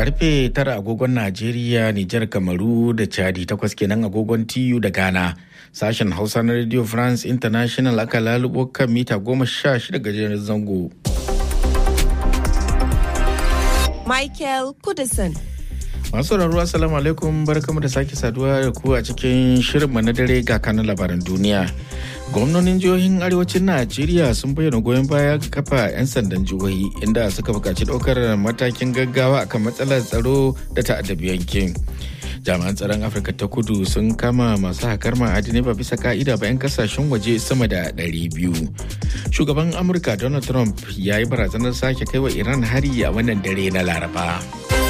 karfe tara agogon najeriya nijar kamaru da chadi takwas kenan agogon tiyu da ghana sashen hausa na radio france international aka lalubo kan mita goma sha shida gajeren zango michael kudison masu sauraro assalamu alaikum barkamu da sake saduwa da ku a cikin shirinmu na dare ga kanun labaran duniya gwamnonin jihohin arewacin najeriya sun bayyana goyon baya ga kafa 'yan sandan jihohi inda suka buƙaci ɗaukar matakin gaggawa akan matsalar tsaro da ta'addabi yankin jami'an tsaron afirka ta kudu sun kama masu hakar ma'adinai ba bisa ka'ida ba 'yan kasashen waje sama da 200 shugaban amurka donald trump ya yi barazanar sake kai wa iran hari a wannan dare na laraba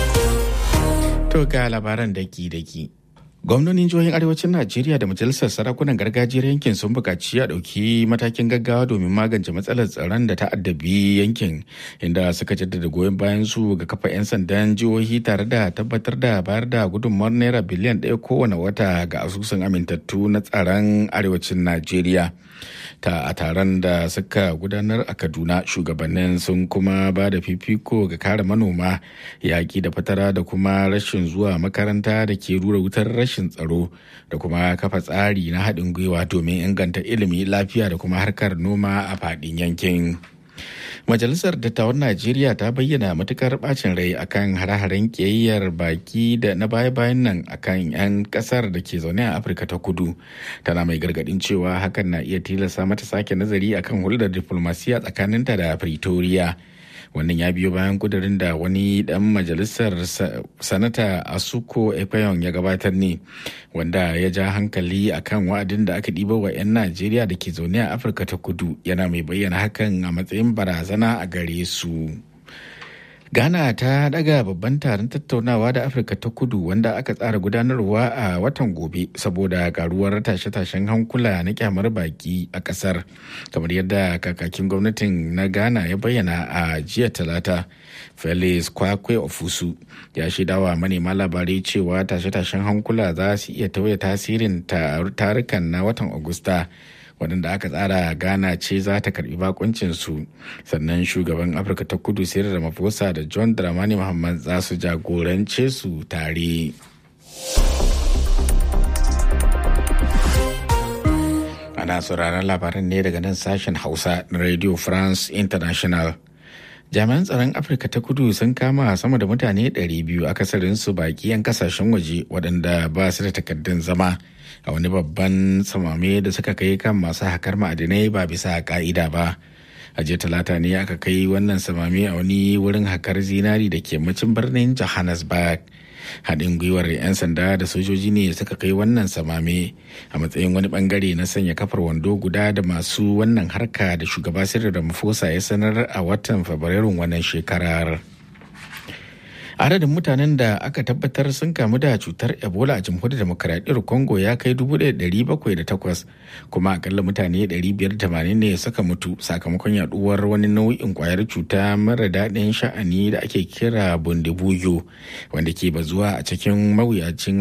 to ga labaran daki-daki gwamnonin jihohin arewacin najeriya da majalisar sarakunan gargajiyar yankin sun buƙaci a ɗauki matakin gaggawa domin magance matsalar tsaron da ta addabi yankin inda suka jaddada goyon bayan su ga kafa 'yan sandan jihohi tare da tabbatar da bayar da gudunmawar naira biliyan ɗaya kowane wata ga asusun amintattu na tsaron arewacin najeriya ta a taron da suka gudanar a kaduna shugabannin sun kuma ba da fifiko ga kare manoma yaƙi da fatara da kuma rashin zuwa makaranta da ke rura wutar rashin tsaro da kuma kafa tsari na haɗin gwiwa domin inganta ilimi lafiya da kuma harkar noma a faɗin yankin. Majalisar Dattawan Najeriya ta bayyana matukar bacin rai akan hare-haren kiyayyar baki da na baya-bayan nan akan 'yan kasar da ke zaune a Afirka ta kudu. Tana mai gargadin cewa hakan na iya tilasta mata sake nazari akan hulɗar diflomasiya tsakaninta da Pretoria. wannan ya biyo bayan kudirin da wani dan majalisar sanata asuko ekwayon ya gabatar ne wanda ya ja hankali akan wa'adin da aka ɗiba wa 'yan najeriya da ke zaune a afirka ta kudu yana mai bayyana hakan a matsayin barazana a gare su ghana ta daga babban taron tattaunawa da afirka ta kudu wanda aka tsara gudanarwa a watan gobe saboda karuwar tashe-tashen hankula na kyamar baki a kasar kamar yadda kakakin gwamnatin na ghana ya bayyana a jiya talata felix kwakwe ofusu ya shaidawa manema labarai cewa tashe-tashen hankula za su iya tauye tasirin tarukan na watan agusta waɗanda aka tsara ghana ce za ta karbi bakuncin su sannan shugaban afirka ta kudu sayar ramaphosa da john dramani muhammad za su jagorance su tare ana sauraron labaran ne daga nan sashen hausa na radio france international jami'an tsaron afirka ta kudu sun kama sama da mutane 200 akasarinsu baki 'yan kasashen waje waɗanda ba su da takardun zama a wani babban samame da suka kai kan masu hakar ma'adinai ba bisa ka'ida ba a jiya talata ne aka kai wannan samame a wani wurin hakar zinari da ke macin birnin johannesburg haɗin gwiwar 'yan sanda da sojoji ne suka kai wannan samame a matsayin wani bangare na sanya kafar wando guda da masu wannan harka da shugaba sirri da mafosa ya sanar a watan fabrairun wannan shekarar. adadin mutanen da aka tabbatar sun kamu da cutar ebola a jamhuriyar demokaradiyyar congo ya kai 1,708 kuma akalla mutane 580 ne suka mutu sakamakon yaduwar wani nau'in kwayar cuta mara daɗin sha'ani da ake kira bundibuyo wanda ke bazuwa a cikin mawuyacin